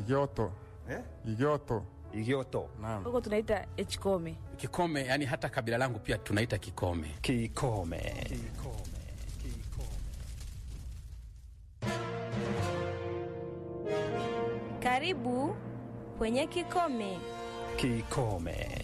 Igioto. Eh? Igioto. Igioto. Naam. huko tunaita echkome. Kikome, yani hata kabila langu pia tunaita Kikome. Kikome. Karibu kwenye Kikome. Kikome.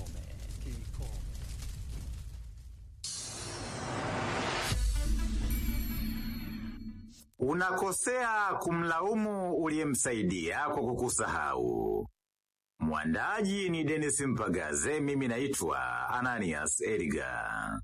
Unakosea kumlaumu uliyemsaidia kwa kukusahau. Mwandaji ni Dennis Mpagaze, mimi naitwa Ananias Edgar.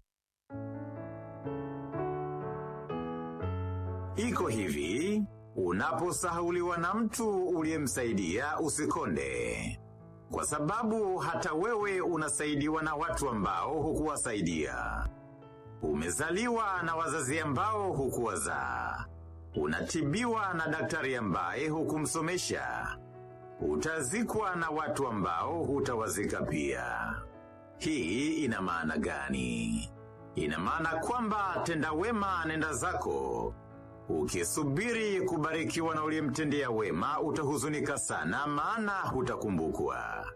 Iko hivi, unaposahauliwa na mtu uliyemsaidia usikonde. Kwa sababu hata wewe unasaidiwa na watu ambao hukuwasaidia. Umezaliwa na wazazi ambao hukuwazaa. Unatibiwa na daktari ambaye hukumsomesha. Utazikwa na watu ambao hutawazika pia. Hii ina maana gani? Ina maana kwamba tenda wema nenda zako. Ukisubiri kubarikiwa na uliyemtendea wema utahuzunika sana maana hutakumbukwa.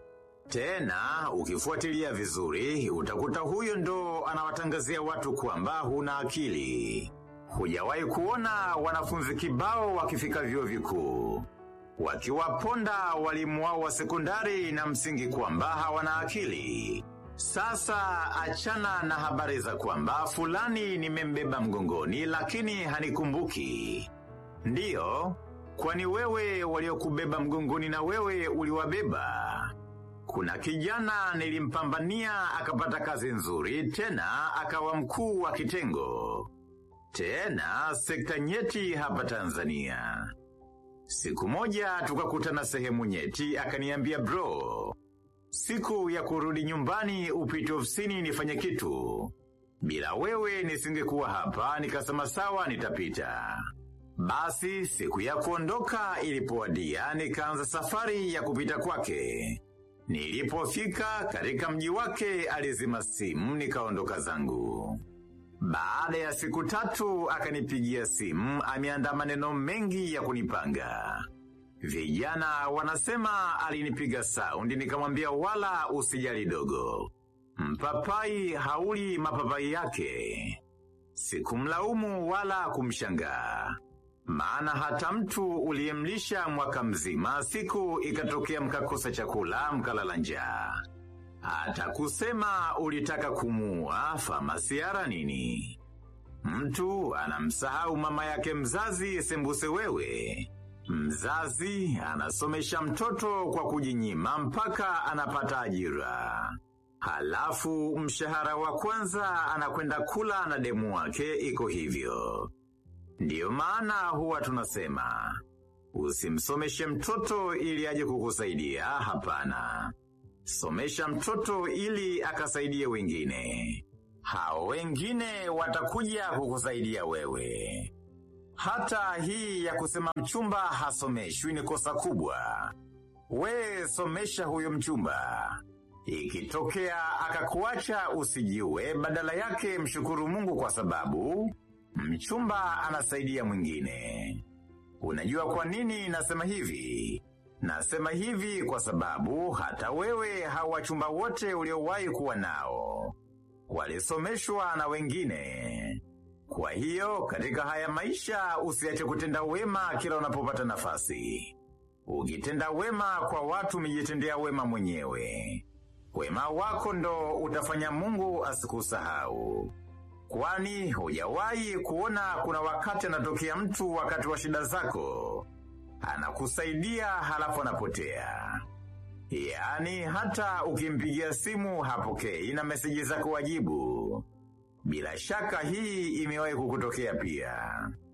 Tena, ukifuatilia vizuri, utakuta huyo ndo anawatangazia watu kwamba huna akili. Hujawahi kuona wanafunzi kibao wakifika vyuo vikuu. Wakiwaponda walimu wao wa sekondari na msingi kwamba hawana akili. Sasa achana na habari za kwamba fulani nimembeba mgongoni lakini hanikumbuki. Ndiyo, kwani wewe waliokubeba mgongoni na wewe uliwabeba. Kuna kijana nilimpambania akapata kazi nzuri tena akawa mkuu wa kitengo. Tena sekta nyeti hapa Tanzania. Siku moja tukakutana sehemu nyeti akaniambia bro. Siku ya kurudi nyumbani upite ofisini nifanye kitu. Bila wewe nisingekuwa hapa nikasema sawa nitapita. Basi siku ya kuondoka ilipowadia nikaanza safari ya kupita kwake. Nilipofika katika mji wake alizima simu nikaondoka zangu. Baada ya siku tatu akanipigia simu ameandaa maneno mengi ya kunipanga. Vijana wanasema alinipiga saundi nikamwambia wala usijali dogo. Mpapai hauli mapapai yake. Sikumlaumu wala kumshangaa. Maana hata mtu uliyemlisha mwaka mzima siku ikatokea mkakosa chakula mkalala njaa. Hata kusema ulitaka kumua famasiara nini? Mtu anamsahau mama yake mzazi sembuse wewe. Mzazi anasomesha mtoto kwa kujinyima mpaka anapata ajira. Halafu mshahara wa kwanza anakwenda kula na demu wake iko hivyo. Ndiyo maana huwa tunasema, usimsomeshe mtoto ili aje kukusaidia hapana. Somesha mtoto ili akasaidie wengine. Hao wengine watakuja kukusaidia wewe. Hata hii ya kusema mchumba hasomeshwi ni kosa kubwa. We somesha huyo mchumba. Ikitokea akakuacha usijiwe badala yake mshukuru mungu kwa sababu mchumba anasaidia mwingine. Unajua kwa nini nasema hivi? Nasema hivi kwa sababu hata wewe hawa wachumba wote uliowahi kuwa nao. Walisomeshwa na wengine. Kwa hiyo katika haya maisha usiache kutenda wema kila unapopata nafasi. Ukitenda wema kwa watu umejitendea wema mwenyewe. Wema wako ndo utafanya mungu asikusahau. Kwani hujawahi kuona kuna wakati anatokea mtu wakati wa shida zako. Anakusaidia halafu anapotea. Yaani hata ukimpigia simu hapokei na meseji zako wajibu. Bila shaka hii imewahi kukutokea pia.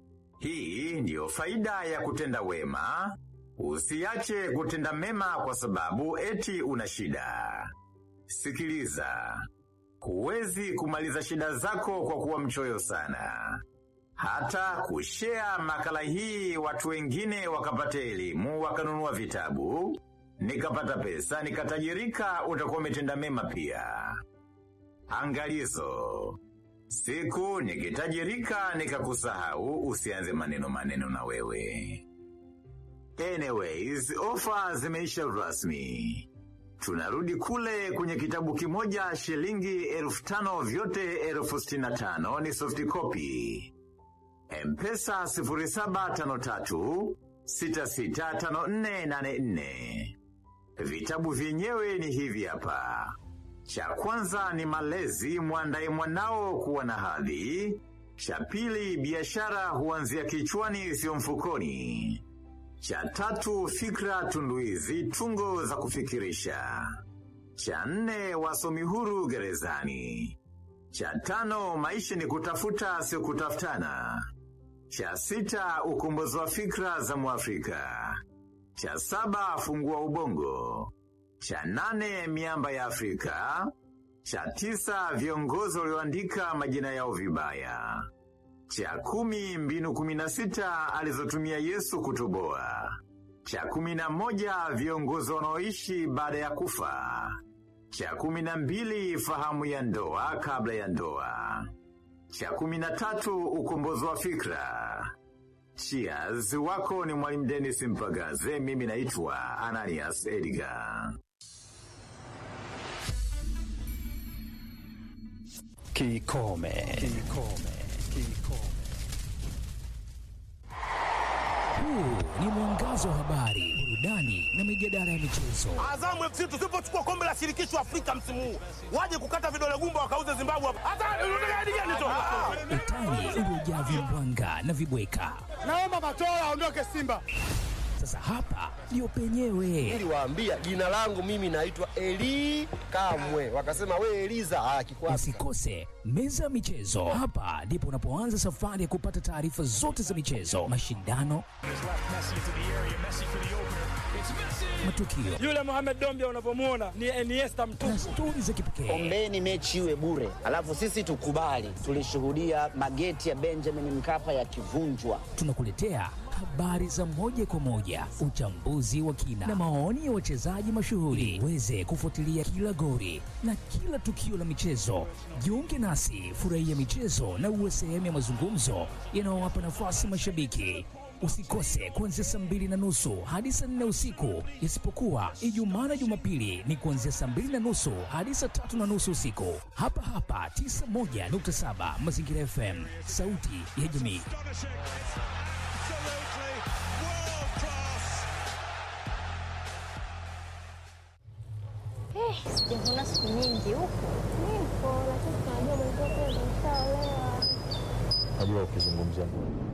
Hii ndiyo faida ya kutenda wema. Usiache kutenda mema kwa sababu eti una shida. Sikiliza. Huwezi kumaliza shida zako kwa kuwa mchoyo sana. Hata kushea makala hii watu wengine wakapata elimu, wakanunua vitabu, nikapata pesa, nikatajirika, utakuwa umetenda mema pia. Angalizo. Siku nikitajirika nikakusahau usianze maneno maneno na wewe. Anyways, ofa zimeisha rasmi. Tunarudi kule kwenye kitabu kimoja shilingi elfu tano vyote elfu sitini na tano ni soft copy. Mpesa 0753 665484. Vitabu vyenyewe ni hivi hapa. Cha kwanza ni malezi, mwandaye mwanao kuwa na hadhi. Cha pili, biashara huanzia kichwani, sio mfukoni. Cha tatu, fikra tunduizi, tungo za kufikirisha. Cha nne, wasomi huru gerezani. Cha tano, maisha ni kutafuta, sio kutafutana. Cha sita, ukombozi wa fikra za Mwafrika. Cha saba, fungua ubongo. Cha nane, miamba ya Afrika. Cha tisa, viongozi walioandika majina yao vibaya. Cha kumi, mbinu kumi na sita alizotumia Yesu kutoboa. Cha kumi na moja, viongozi wanaoishi baada ya kufa. Cha kumi na mbili, fahamu ya ndoa kabla ya ndoa. Cha kumi na tatu, ukombozi wa fikra. Cheers, wako ni Mwalimu Dennis Mpagaze, mimi naitwa Ananias Edgar. Kikome. Kikome. Kikome. Huu ni mwangazo wa habari, burudani na mijadala ya michezo. Azamu FC tusipochukua kombe la shirikisho Afrika msimu huu, waje kukata vidole gumba wakauze Zimbabwe hapa. Hata unataka hadi gani tu? Utani uliojaa vimbwanga na vibweka. Naomba Matola aondoke Simba. Sasa hapa ndio penyewe. niliwaambia jina langu mimi naitwa Eli Kamwe, wakasema we Eliza ah, kikwasi Usikose meza ya michezo. Hapa ndipo unapoanza safari ya kupata taarifa zote za michezo, mashindano, matukio Yule Mohamed Dombia unavyomuona ni Iniesta na mtupu. stori za kipekee. Ombeni mechi iwe bure, alafu sisi tukubali. Tulishuhudia mageti ya Benjamin Mkapa yakivunjwa. Tunakuletea habari za moja kwa moja, uchambuzi wa kina na maoni ya wachezaji mashuhuri, uweze kufuatilia kila gori na kila tukio la michezo. Jiunge nasi, furahia michezo na uwe sehemu ya mazungumzo yanayowapa nafasi mashabiki. Usikose kuanzia saa mbili na nusu hadi saa nne usiku, isipokuwa Ijumaa na Jumapili ni kuanzia saa mbili na nusu hadi saa tatu na nusu usiku, hapa hapa 91.7 Mazingira FM, sauti ya jamii. Sijavuna siku nyingi huku. Nipo, lakini tunajua mwenzio pia ameshaolewa. Najua ukizungumzia